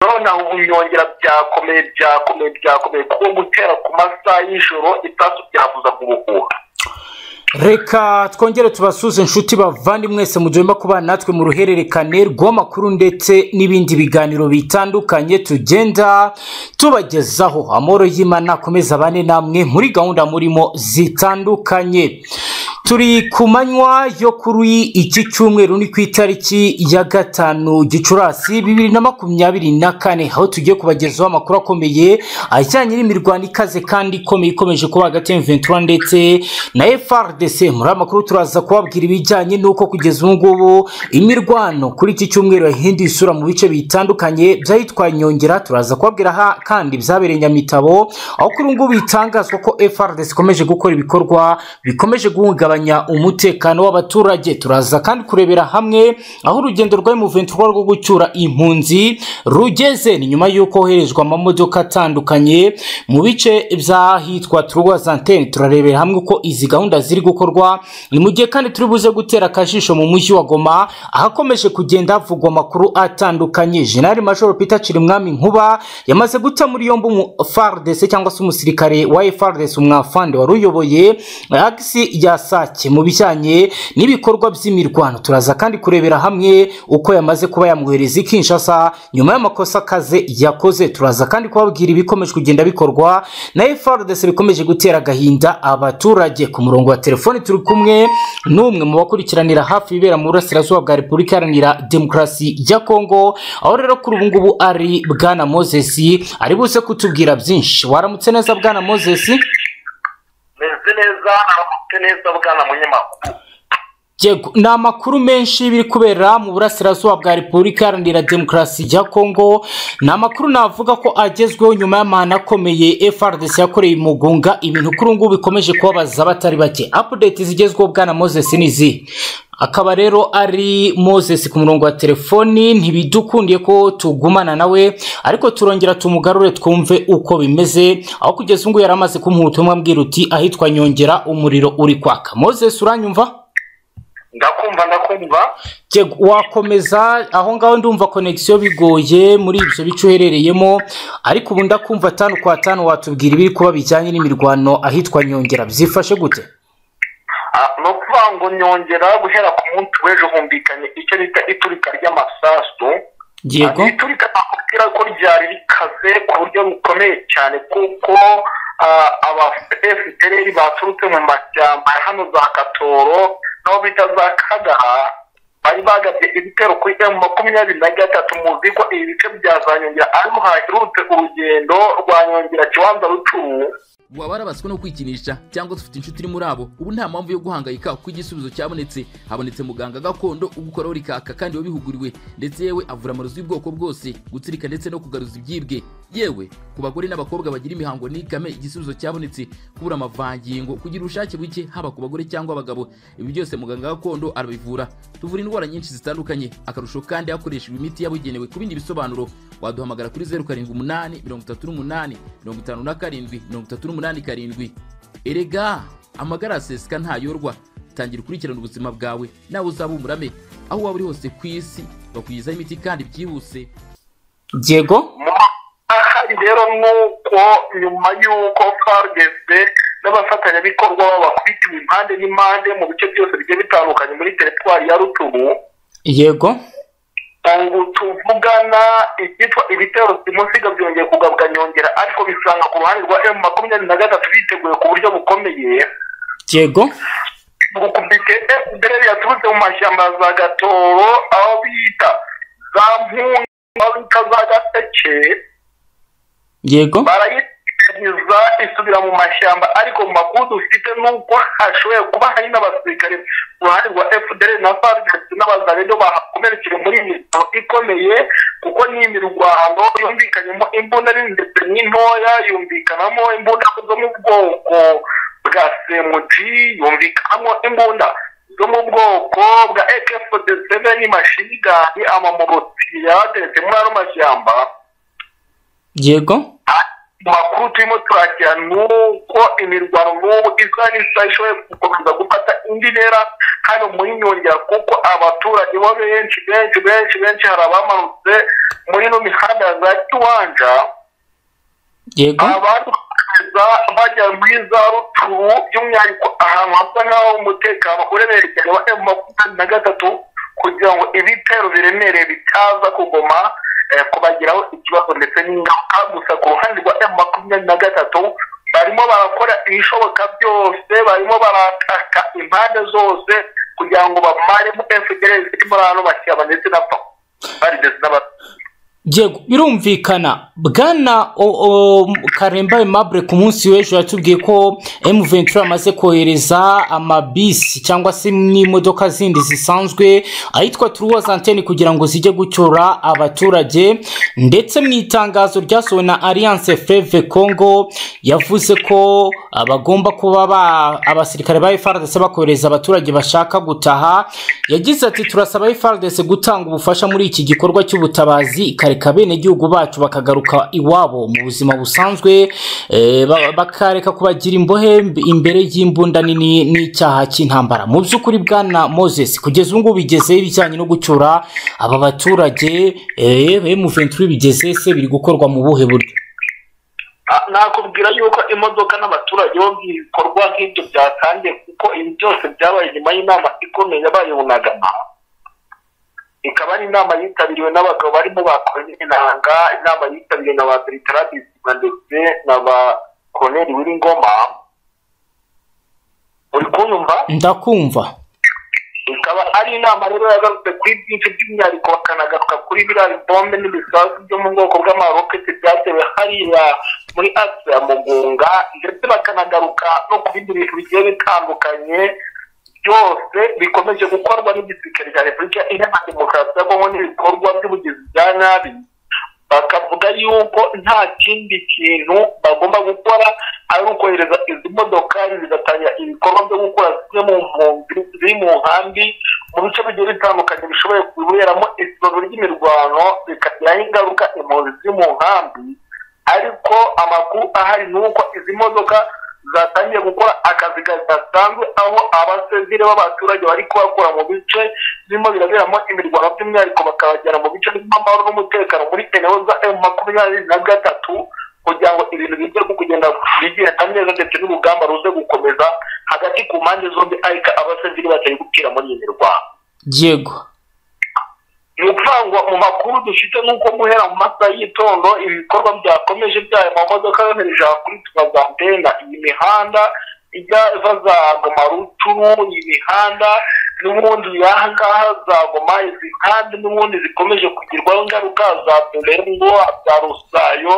kubona ubunyongera byakomeye byakomeye byakomeye kuko gutera ku masaha y'ijoro itasu byavuza ubuhuha reka twongere tubasuze inshuti bavandimwese mugomba kubana natwe mu ruhererekane rw'amakuru ndetse n'ibindi biganiro bitandukanye tugenda tubagezaho amahoro y'imana akomeza abane namwe muri gahunda murimo zitandukanye turi ku manywa yo kuri iki cyumweru ni ku itariki ya gatanu gicurasi bibiri na makumyabiri na kane aho tugiye kubagezaho amakuru akomeye ajyanye n'imirwano ikaze kandi ikomeye ikomeje kuba hagati ya ventura ndetse na frdc muri amakuru turaza kubabwira ibijyanye n'uko kugeza ubu ngubu imirwano kuri iki cyumweru yahinduye isura mu bice bitandukanye byayitwaye inyongera turaza kubabwira aha kandi byabereye nyamitabo aho kuri ubu ngubu bitangazwa ko frdc ikomeje gukora ibikorwa bikomeje guhungabanya kugabanya umutekano w'abaturage turaza kandi kurebera hamwe aho urugendo rwa M23 rwo gucyura impunzi rugeze ni nyuma y'uko hoherezwa amamodoka atandukanye mu bice by'ahitwa Turwazantene turarebera hamwe uko izi gahunda ziri gukorwa ni mu gihe kandi turi buze gutera akajisho mu mujyi wa Goma ahakomeje kugenda havugwa amakuru atandukanye General Major Peter Chirimwami Nkuba yamaze guta muri yombi umufardese cyangwa se umusirikare wa FARDC umwafande wari uyoboye agisi ya sake mu bijyanye n'ibikorwa by'imirwano turaza kandi kurebera hamwe uko yamaze kuba yamwohereza i kinshasa nyuma y'amakosa akaze yakoze turaza kandi kubabwira ibikomeje kugenda bikorwa na frdc bikomeje gutera agahinda abaturage ku murongo wa telefoni turi kumwe n'umwe mu bakurikiranira hafi ibibera mu burasirazuba bwa repubulika iharanira demokarasi ya kongo aho rero kuri ubu ngubu ari bwana moses ari buze kutubwira byinshi waramutse neza bwana moses meze neza aramutse neza bwana munyamakuru ni amakuru menshi biri kubera mu burasirazuba bwa repubulika iharanira demokarasi ya kongo ni amakuru navuga ko agezweho nyuma y'amahano akomeye frdc yakoreye umugunga ibintu kuri ngubu bikomeje kubabaza abatari bake apudeti zigezweho bwana moses ni izihe akaba rero ari moses ku murongo wa telefoni ntibidukundiye ko tugumana nawe ariko turongera tumugarure twumve uko bimeze aho kugeza ubu ngubu yari amaze kumuha ubutumwa mbwira uti ahitwa nyongera umuriro uri kwaka moses uranyumva ndakumva ndakumva wakomeza aho ngaho ndumva konegisiyo bigoye muri ibyo bice uherereyemo ariko ubu ndakumva atanu kwa tanu watubwira ibiri kuba bijyanye n'imirwano ahitwa nyongera byifashe gute ni ukuvuga ngo nyongera guhera ku munsi w'ejo humvikanye icyo bita iturika ry'amasasu yego iturika nakubwira ko ryari rikaze ku buryo bukomeye cyane kuko aba fpr baturutse mu mashyamba hano za katoro n'aho bita za kagara bari bagabye ibitero kuri emu makumyabiri na gatatu muzi ko ibi bice byazanyongera ariko haherutse urugendo rwa nyongera kibanza rucuru waba warabaswe no kwikinisha cyangwa dufite inshuti iri muri abo ubu nta mpamvu yo guhangayika kuko igisubizo cyabonetse habonetse muganga gakondo ugukoraho rikaka kandi wabihuguriwe ndetse yewe avura amarozi y'ubwoko bwose gutsirika ndetse no kugaruza ibyibwe yewe ku bagore n'abakobwa bagira imihango n'ikame igisubizo cyabonetse kubura amavangingo kugira ubushake buke haba ku bagore cyangwa abagabo ibi byose muganga gakondo arabivura tuvura indwara nyinshi zitandukanye akarusho kandi hakoreshejwe imiti yabugenewe ku bindi bisobanuro waduhamagara kuri zeru karindwi umunani mirongo itatu n'umunani mirongo itanu na karindwi mirongo itatu n'umunani umunani karindwi erega amagara aseseka ntayorwa tangira ukurikirana ubuzima bwawe nawe uzaba umurame aho waba uri hose ku isi bakugezaho imiti kandi byihuse yego ahari rero nuko nyuma y'uko fargese n'abafatanyabikorwa bakubitiwe impande n'impande mu bice byose bigiye bitandukanye muri teritwari ya rutubu yego ubu tuvugana ibyitwa ibitero simusiga byongeye kugabwa nyongera ariko bisanga ku ruhande rwa emu makumyabiri na gatatu biteguye ku buryo bukomeye yego gukubite efuperi yaturutse mu mashyamba za gatoro aho bita za mpunzi aho bita za gaseke yego barayiteguza isubira mu mashyamba ariko mu makuru dufite n'uko hashoboye kuba hari n'abasirikare uruhande rwa fdr na farc n'abazaredo bahakomerekeye muri iyi mikino ikomeye kuko ni imirwano yumvikanyemo imbunda nini ndetse n'intoya yumvikanamo imbunda zo mu bwoko bwa semuji yumvikanamo imbunda zo mu bwoko bwa ak47 mashigani amamoroti yarateretse muri ano mashyamba yego makuru turimo turakira ni uko imirwano n'ubu israel isa ishoboye gukomeza gufata indi ntera kandi muri nyongera kuko abaturage bo benshi benshi benshi benshi hari abamanutse muri ino mihanda za kiwanja yego abarwariza bajya muri za ruturu by'umwihariko ahantu hasa nk'aho umutekano uremereye cyane wa emu makumyabiri na gatatu kugira ngo ibitero biremereye bitaza kugoma eh, kubagiraho ikibazo ndetse n'ingaruka gusa ku ruhande rwa emu makumyabiri na gatatu barimo barakora ibishoboka byose barimo barataka impande zose kugira ngo bamaremo efuperi ziri muri hano bashyiramo ndetse na pa barigeze n'abato yego birumvikana bwana o- o- karemba Aimable ku munsi w'ejo yatubwiye ko m ventura amaze kohereza amabisi cyangwa se n'imodoka zindi zisanzwe ahitwa turuwaza anteni kugira ngo zijye gucyura abaturage ndetse mu itangazo ryasohowe na alliance fleve congo yavuze ko abagomba kuba ba- abasirikare ba frdc bakohereza abaturage bashaka gutaha yagize ati turasaba frdc gutanga ubufasha muri iki gikorwa cy'ubutabazi ikareka abenegihugu bacu bakagaruka iwabo mu buzima busanzwe eh, ba- bakareka kubagira imbohe mb- imbere y'imbunda nini n'icyaha cy'intambara mu by'ukuri bwana moses kugeza ubu ngubu bigezeho ibijyanye no gucyura aba baturage muventuri bigeze se biri gukorwa mu buhe buryo Ah, nakubwira yuko imodoka n'abaturage bo ibikorwa nk'ibyo byatangiye kuko ibi byose byabaye nyuma y'inama ikomeye yabaye bunagana ikaba ari inama yitabiriwe n'abagabo barimo ba koroneli nanga inama yitabiriwe na ba bertrand bizima ndetse na ba koroneli wiringoma uri kunyumva ndakumva ikaba ari inama rero yagarutse kuri byinshi by'umwihariko bakanagaruka kuri biriya bombe n'ibisasu byo mu bwoko bw'amaroketi byatewe hariya muri akisi ya mugunga ndetse bakanagaruka no ku bindi bintu bigiye bitandukanye byose bikomeje gukorwa n'igisirikare cya repubulika iharanira demokarasi ya kongo n'ibikorwa by'ubugizi bya nabi bakavuga yuko nta kindi kintu bagomba gukora ari ukohereza izi modokari zigatangira ibikorwa byo gukora zimwe mu mpunzi ziri mu nkambi mu bice bigiye bitandukanye bishoboye kuberamo ikibazo ry'imirwano bikagiraho ingaruka impunzi ziri mu nkambi ariko amakuru ahari ni uko izi modoka zatangiye gukora akazi gasanzwe aho abasivile b'abaturage bari kubakura mu bice birimo biraberamo imirwano by'umwihariko bakabajyana mu bice birimo amahoro n'umutekano muri eneo za emu makumyabiri na gatatu kugira ngo ibintu bijye kugenda bigenda neza ndetse n'urugamba ruze gukomeza hagati ku mpande zombi ariko abasivile batari gupfira muri iyi mirwano yego ni ukuvuga ngo mu makuru dufite ni uko guhera mu masaha y'itondo ibikorwa byakomeje by'ayo mamodoka yohereje ahakuritwa za antena iyi mihanda ijya iva za goma ruturu iyi mihanda n'ubundi yaha ngaha za goma izi kandi n'ubundi zikomeje kugirwaho ingaruka za turengo za rusayo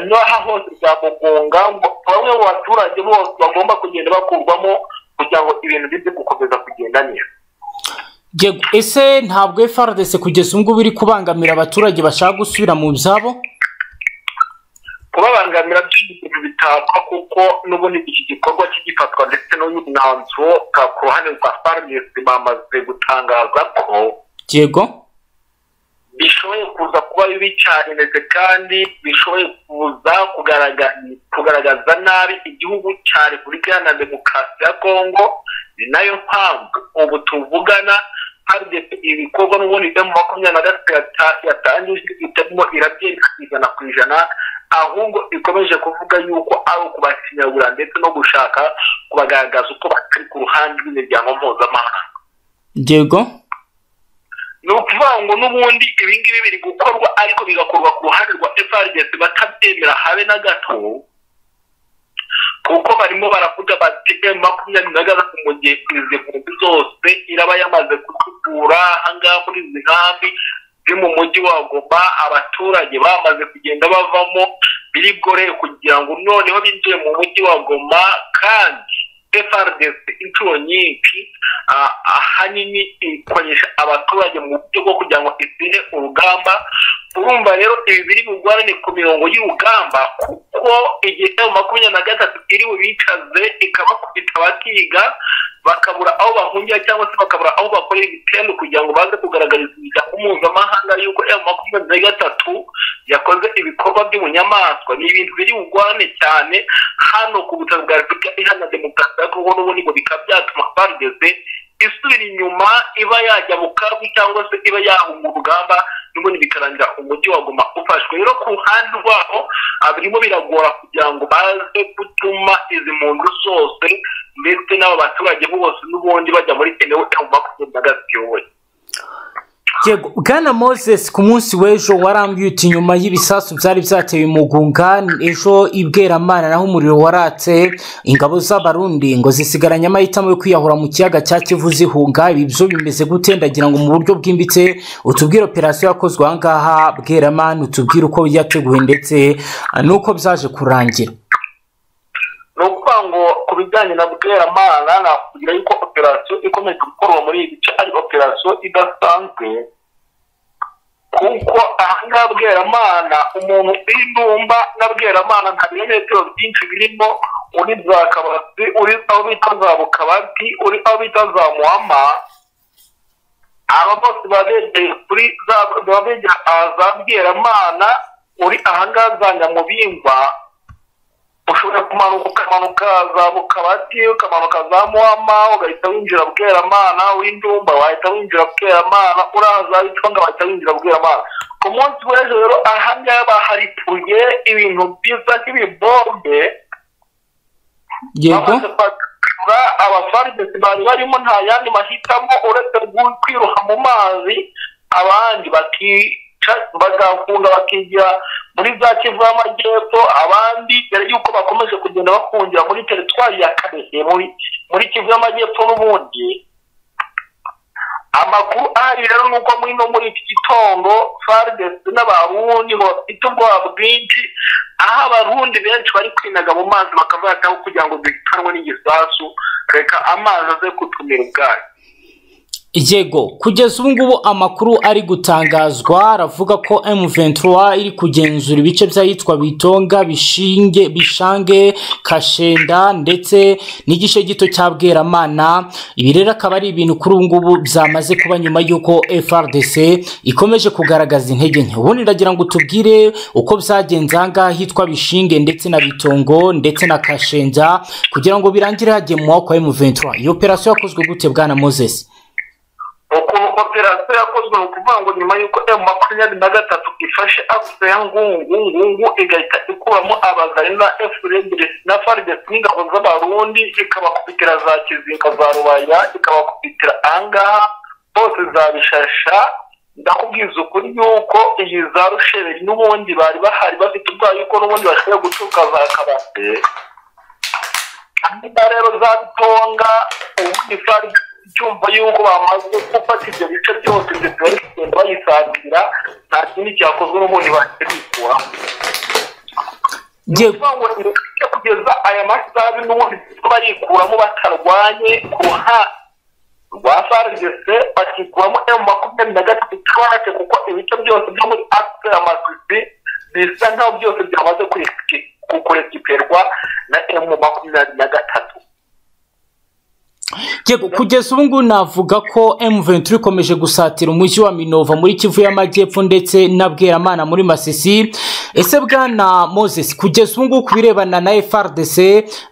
n'aha hose za mugunga ngo bamwe mu baturage bose bagomba kugenda bakurwamo kugira ngo ibintu bijye gukomeza kugenda neza yego ese ntabwo frdc kugeza ubu ngubu iri kubangamira abaturage bashaka gusubira mu byabo kubabangamira by'ibintu bitapfa kuko n'ubundi iki gikorwa kigifatwa ndetse n'uyu mwanzuro ka- ku ruhande rwa farumesi bamaze gutangaza ko yego bishoboye kuza kuba bibi cyane ndetse kandi bishoboye kuza kugaragaza kugaragaza nabi igihugu cya repubulika iharanira demokarasi ya kongo ni nayo mpamvu ubu tuvugana farumesi ibikorwa n'ubundi byo mu makumyabiri na gatatu yata- yatangije itarimo irabyerekana ijana ku ijana ahubwo ikomeje kuvuga yuko ari ukubasinyagura ndetse no gushaka kubagaragaza uko batari ku ruhande rw'imiryango mpuzamahanga yego ni ukuvuga ngo n'ubundi ibi ngibi biri gukorwa ariko bigakorwa ku ruhande rwa FRDC batabyemera habe na gato kuko barimo baravuga bati M makumyabiri na gatatu mu gihe izi nkumbi zose iraba yamaze kutubura ahangaha muri izi nkambi ziri mu mujyi wa Goma abaturage bamaze kugenda bavamo birigore kugira ngo noneho binjiye mu mujyi wa Goma kandi FRDC inshuro nyinshi ah, ahanini ikoresha abaturage mu buryo bwo kugira ngo itsinde urugamba urumva rero ibi biri bugwarane ku mirongo y'urugamba kuko igihe makumyabiri na gatatu iri bubicaze ikabakubita bakiga bakabura aho bahungira cyangwa se bakabura aho bakorera ibitero kugira ngo baze kugaragariza mpuzamahanga yuko emu makumyabiri na gatatu yakoze ibikorwa by'ubunyamaswa ni ibintu biri bugwane cyane hano ku butaka bwa repubulika iharanira demokarasi ya kongo n'ubundi ngo bikaba byatuma bageze isubira inyuma iba yajya mu kaga cyangwa se iba yahunga urugamba n'ubundi bikarangira umujyi waguma ufashwe rero ku ruhande rwaho birimo biragora kugira ngo baze gutuma izi mpunzi zose ndetse n'aba baturage bose n'ubundi bajya muri kenewe mu makumyabiri na gatatu yego bwana moses ku munsi w'ejo warambiwe uti nyuma y'ibisasu byari byatewe mu gunga ejo ibweramana naho umuriro waratse ingabo z'abarundi ngo zisigaranye amahitamo yo kwiyahura mu kiyaga cya kivu zihunga ibi byo bimeze gute ndagira ngo mu buryo bwimbitse utubwire operasiyo yakozwe aha ngaha bweramana utubwire uko yateguwe ndetse n'uko byaje kurangira ni ukuvuga ngo ku bijyanye na bweramana nakubwira yuko operasiyo ikomeje gukorwa muri iyi bice ari operasiyo idasanzwe kuko aha ngaha bweramana umuntu w'indumba na bweramana nta birometero byinshi birimo uri za kabati uri aho bita za bukabati uri aho bita za muhama aba bose baba begeye kuri za baba begeye za bweramana uri aha ngaha za nyamubingwa ushobora kumanuka ukamanuka za mukabati ukamanuka za muhama ugahita winjira bweramana w'indumba wahita winjira bweramana uraza bitwanga wahita winjira bweramana ku munsi w'ejo rero aha ngaha baharituye ibintu byiza nk'ibibombe yego bakura abafaridesi bari barimo nta yandi mahitamo uretse kwiruha mu mazi abandi baki bagakunda bakigira muri za kivu y'amajyepfo abandi mbere y'uko bakomeje kugenda bakungira muri teritwari ya kabehe muri muri kivu y'amajyepfo n'ubundi amakuru ahari rero ni uko muri no muri iki gitondo faridesi n'abarundi ngo bafite ubwoba bwinshi aho abarundi benshi bari kwinaga mu mazi bakavataho kugira ngo duhitanwe n'igisasu reka amazi aze kutumira ubwayo yego kugeza ubu ngubu amakuru ari gutangazwa aravuga ko M23 iri kugenzura ibice by'ahitwa bitonga bishinge bishange kashenda ndetse n'igice gito cya bweramana ibi rero akaba ari ibintu kuri ubu ngubu byamaze kuba nyuma y'uko FRDC ikomeje kugaragaza intege nke ubundi ndagira ngo tubwire uko byagenze ahangaha hitwa bishinge ndetse na bitongo ndetse na kashenda kugira ngo birangire hagiye mu maboko ya M23 iyo operasiyo yakozwe gute bwana Moses ukuntu operasiyo yakozwe ni ukuvuga ngo nyuma y'uko emu makumyabiri na gatatu ifashe akuse ya ngungu ngungu igahita ikuramo abazari na efurediresi na faridesi n'ingabo z'abarundi ikabakubitira za kizinga za rubaya ikabakubitira ahangaha bose zabishasha ndakubwiza ukuri yuko iyi za rusheberi n'ubundi bari bahari bafite ubwoba yuko n'ubundi bashobora guturuka za kabate hanyuma rero za bitonga ubundi faridesi cyumva yuko bamaze gufata ibyo bice byose ndetse bari kugenda bayisatira nta kindi cyakozwe n'ubundi bakibikura ngo kugeza aya masaha n'ubundi barikuramo batarwanye ku ruhande rwa farigese bakikuramo emu makumyabiri na gatatu itabonetse kuko ibice byose byo muri akisi amasisi bisa nkaho byose byamaze kukurekiperwa na emu makumyabiri na gatatu yego kugeza ubu ngubu navuga ko M23 ikomeje gusatira umujyi wa Minova muri Kivu y'Amajyepfo ndetse na Bweramana muri Masisi ese bwana Moses kugeza ubu ngubu ku birebana na FRDC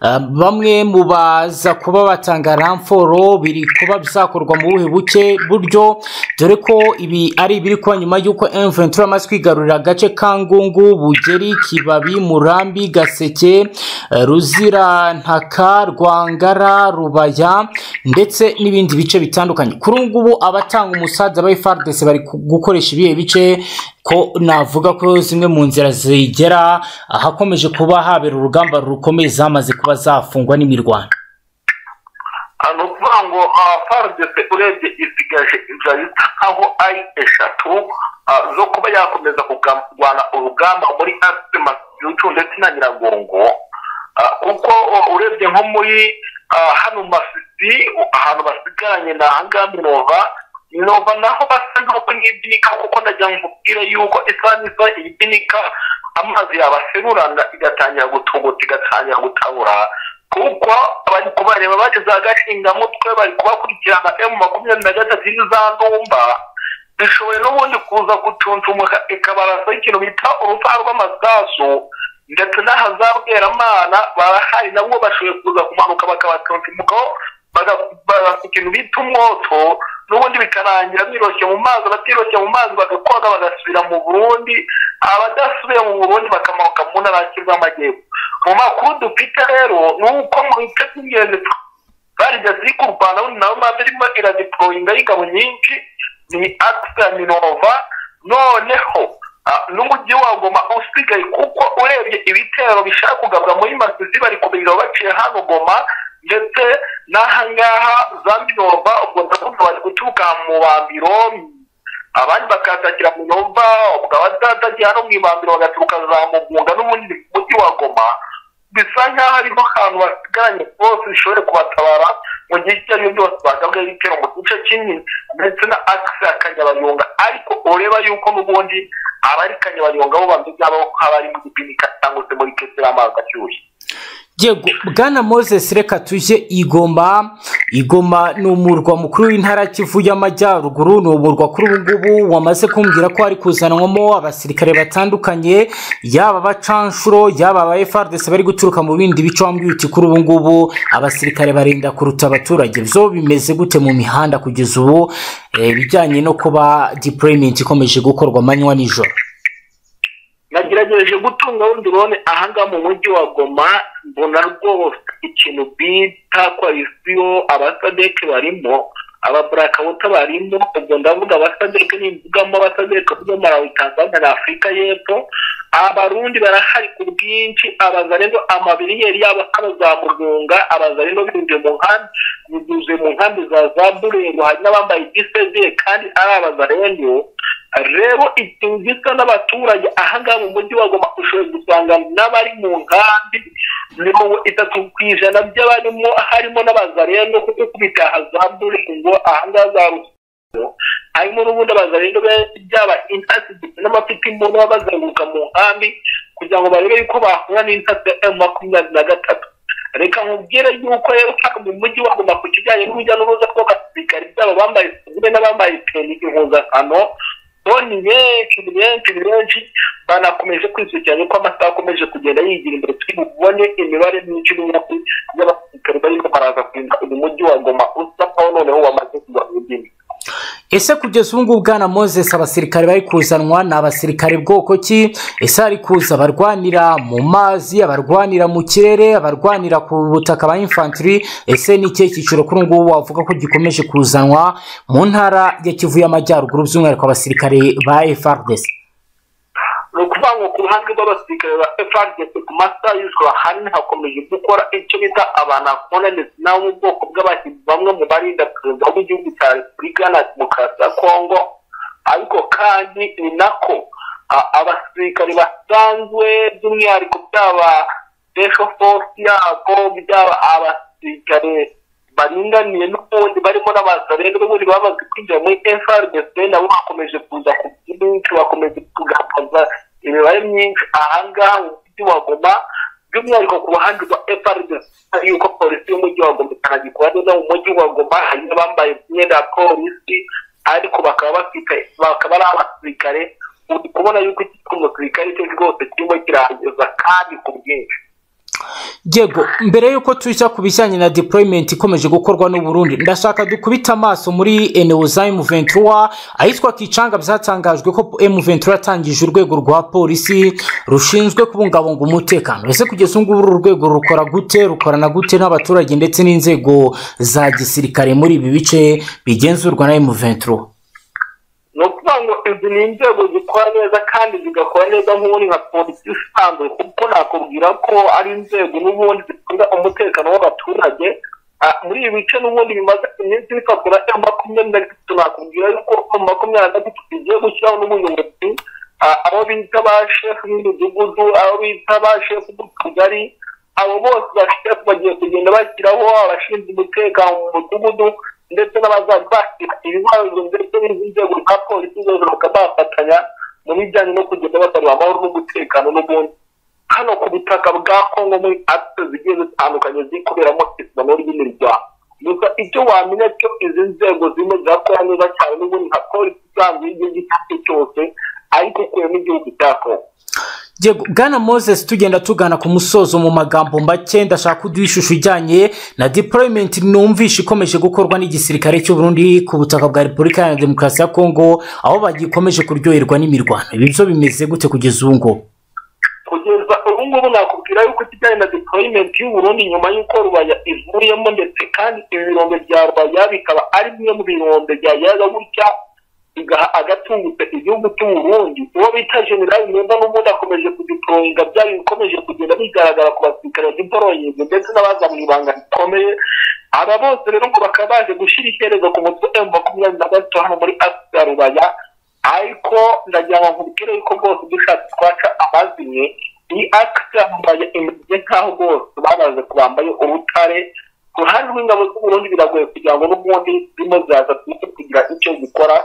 uh, bamwe mu baza kuba batanga ramforo biri kuba bizakorwa mu buhe buke buryo dore ko ibi ari ibiri kuba nyuma y'uko M23 amaze kwigarurira agace ka Ngungu Bugeri Kibabi Murambi Gaseke uh, Ruzirantaka Rwangara Rubaya ndetse n'ibindi bice bitandukanye kuri ubu ngubu abatanga umusaza ba FARDC bari gukoresha ibihe bice ko navuga ko zimwe mu nzira zigera ahakomeje kuba habera urugamba rukomeye zamaze kuba zafungwa n'imirwano ni ukuvuga ngo FARDC urebye isigaje inzira zisa nkaho ari eshatu zo kuba yakomeza kurwana urugamba muri asima ndetse na nyiragongo kuko urebye nko muri hano masisi ahantu basigaranye ni ahangaha minova minova naho basa nk'uko nk'ibinika kuko ndagira ngo mbubwire yuko isaha n'isaha ibinika amazi yabaserurana igatangira gutungutse igatangira gutabura kuko bari kubareba bageze agashingamutwe bari kubakurikirana emu makumyabiri na gatatu za ndumba bishoboye n'ubundi kuza gucuncumuka ikabarasa ikintu bita urupfa rw'amasasu ndetse n'ahazabweramana barahari nabo bashoboye kuza kumanuka bakabacuncumukaho bagasa ikintu bita umwoto n'ubundi bikarangira biroshye mu mazi abatiroshye mu mazi bagakoga bagasubira mu burundi abadasubiye mu burundi bakamanuka mu ntara y'amajyepfo mu makuru dufite rero ni uko mu bice by'ingenzi barigeze ziri ku rwanda bundi nawe mpamvu irimo iradiporoyinga y'ingabo nyinshi ni akisi ya minova noneho n'umujyi wa goma usigaye kuko urebye ibitero bishaka kugabwa muri masisi bari kubirira baciye hano goma ndetse n'ahangaha za minova ubwo ndavuga bari guturuka mu bambiro abandi bakatakira mu minova ubwo abatagiye hano mu ibambiro bagaturuka za mugunga n'ubundi mujyi wa goma bisa nk'aho ariho hantu basigaranye bose bishobore kubatabara mu gihe icyo ari cyo byose bagabwaho ibitero mu gice kimwe ndetse na akisi ya kanyabayonga ariko ureba yuko n'ubundi abari kanyabayonga bo bameze nk'aho haba ari mu gipinika cyangwa se muri kesera amazi ashyushye yego bwana moses reka tujye igoma igoma ni umurwa mukuru w'intara kivu y'amajyaruguru ni umurwa kuri ubu ngubu wamaze kumbwira ko hari kuzanwamo abasirikare batandukanye yaba abacanshuro yaba aba frdc bari guturuka mu bindi bice wambwiye uti kuri ubu ngubu abasirikare barinda kuruta abaturage byo bimeze gute mu mihanda kugeza ubu ibijyanye no kuba deployment ikomeje gukorwa amanywa nijoro nagerageje gutunga wundi urone ahangaha mu mujyi wa goma mbona rwose ikintu bita kwayisiyo abasadeke barimo ababurakambuta barimo ubwo ndavuga abasadeke nimvugamo abasadeke bo muri tanzania na afurika y'epfo abarundi barahari ku bwinshi abazarendo amabiriyeri yabo hano za mugunga abazarendo binjiye mu nkambi binyuze mu nkambi za za burego hari n'abambaye igisezeye kandi ari abazarendo rero ikintu gisa n'abaturage ahangaha mu mujyi wa goma ushobora gusanga n'abari mu nkambi mirongo itatu ku ijana by'abarimo harimo n'abazarendo kuko kubitaha za buringo ahangaha za rusibo harimo n'ubundi abazarendo benshi byaba intasi ndetse n'amapiki mbona baba bazenguruka mu nkambi kugira ngo barebe yuko bahura n'intasi ya emu makumyabiri na gatatu reka nkubwire yuko rero ushaka mu mujyi wa goma ku kijyanye n'urujya n'uruza rw'abasirikari byaba abambaye sivure n'abambaye peni impuzankano ni benshi ni benshi ni benshi banakomeje kwisukiranya ko amasaha akomeje kugenda yigira imbere turi bubone imibare myinshi n'imyaka y'abasirikare barimo baraza kurinda uyu mujyi wa goma usa nkaho noneho wamaze kugwa mu byinshi ese kugeza ubu ngubu bwana moses abasirikare bari kuzanwa ni abasirikare bwoko ki ese hari kuza abarwanira mu mazi abarwanira mu kirere abarwanira ku butaka ba infantry ese ni ikihe cyiciro kuri ubu ngubu wavuga ko gikomeje kuzanwa mu ntara ya kivu y'amajyaruguru by'umwihariko abasirikare ba frdc ni ukuvuga ngo ku ruhande rw'abasirikare ba frdc ku masaha y'ijoro ahanini hakomeje gukora icyo bita abanakona ndetse nabo mu bwoko bw'abahinzi bamwe mu barinda perezida w'igihugu cya repubulika na demokarasi ya kongo ariko kandi ni nako abasirikare basanzwe by'umwihariko byaba special force yabo byaba abasirikare baringaniye n'ubundi barimo n'abazarene n'ubundi bamaze kwinjira muri frdc nabo bakomeje kuza ku byinshi bakomeje kugaragaza imibare myinshi ahangaha mu mujyi wa goma by'umwihariko ku ruhande rwa frdc yuko polisi y'umujyi wa goma itanagikora neza mu mujyi wa goma hari n'abambaye imyenda ya polisi ariko bakaba bafite bakaba ari abasirikare uri kubona yuko iki umusirikare cyo rwose kirimo kirahageza kandi ku bwinshi yego mbere y'uko tujya ku bijyanye na deployment ikomeje gukorwa n'uburundi ndashaka dukubita amaso muri enewo za emuventura ahitwa kicanga byatangajwe ko emuventura yatangije urwego rwa polisi rushinzwe kubungabunga umutekano ese kugeza ubu ngubu uru rwego rukora gute rukorana gute n'abaturage ndetse n'inzego za gisirikare muri ibi bice bigenzurwa na emuventura ni ukuvuga ngo izi ni inzego zikora neza kandi zigakora neza nk'ubundi nka polisi isanzwe kuko nakubwira ko ari inzego n'ubundi zikunda umutekano w'abaturage muri ibi bice n'ubundi bimaze iminsi bifatwa na makumyabiri na gatatu nakubwira yuko makumyabiri na gatatu bigiye gushyiraho n'ubuyobozi abo bita ba shefu b'imidugudu abo bita ba shefu b'utugari abo bose bashefu bagiye kugenda bashyiraho abashinzwe umutekano mu mudugudu ndetse n'abazabashyira ibibazo ndetse n'izi nzego nka polisi zose bakaba bafatanya mu bijyanye no kugenda batarura amahoro n'umutekano n'ubundi hano ku butaka bwa kongo muri akisi zigiye zitandukanye ziri kuberamo isano ry'imiryango gusa icyo wamenya cyo izi nzego zirimo zirakora neza cyane n'ubundi nka polisi isanzwe y'igihugu icyo ari cyo cyose ariko kure n'igihugu cya kongo bwana moses tugenda tugana ku musozo mu magambo make ndashaka kuduha ishusho ijyanye na deployment numvishe ikomeje gukorwa n'igisirikare cy'u Burundi ku butaka bwa repubulika ya demokarasi ya kongo aho bagikomeje kuryoherwa n'imirwano ibi byo bimeze gute kugeza ubu ngubu kugeza ubu ngubu nakubwira yuko kijyanye na deployment y'u Burundi nyuma y'uko rubaya ivuyemo ndetse kandi ibirombe bya rubaya bikaba ari bimwe mu birombe byayaga gutya bigaha agatungutse igihugu cy'u Burundi uwo bita generali neza n'ubundi akomeje kudiporoyinga byari bikomeje kugenda bigaragara ku basirikare bagiporoyinze ndetse n'abaza mu ibanga rikomeye aba bose rero ngo bakaba baje gushyira iherezo ku mutwe emu makumyabiri na gatatu hano muri afurika ya rubaya ariko ndagira ngo nkubwire yuko rwose dushatse twaca amazimwe iyi akita mbaye imeze nk'aho bose bamaze kubambaye urutare ku ruhande rw'ingabo z'u Burundi biragoye kugira ngo n'ubundi zirimo zaza twite kugira icyo zikora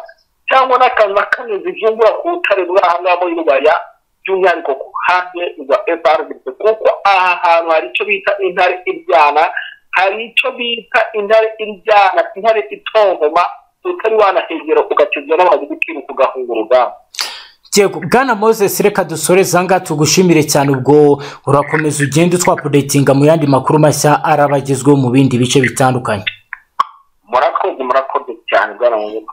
cyangwa n'akantu na kamwe zivumbura ku rutare ruri aha ngaha muri rubaya by'umwihariko ku ruhande rwa evaride kuko aha hantu hari icyo bita intare iryana hari icyo bita intare iryana intare itontoma utari wanahegera ugatizwa n'amazi ukiruka ugahunga urugamba Yego bwana Moses reka dusoreze aha ngaha tugushimire cyane ubwo urakomeza ugenda utwapudetinga mu yandi makuru mashya araba agezweho mu bindi bice bitandukanye murakoze murakoze cyane bwana munyuma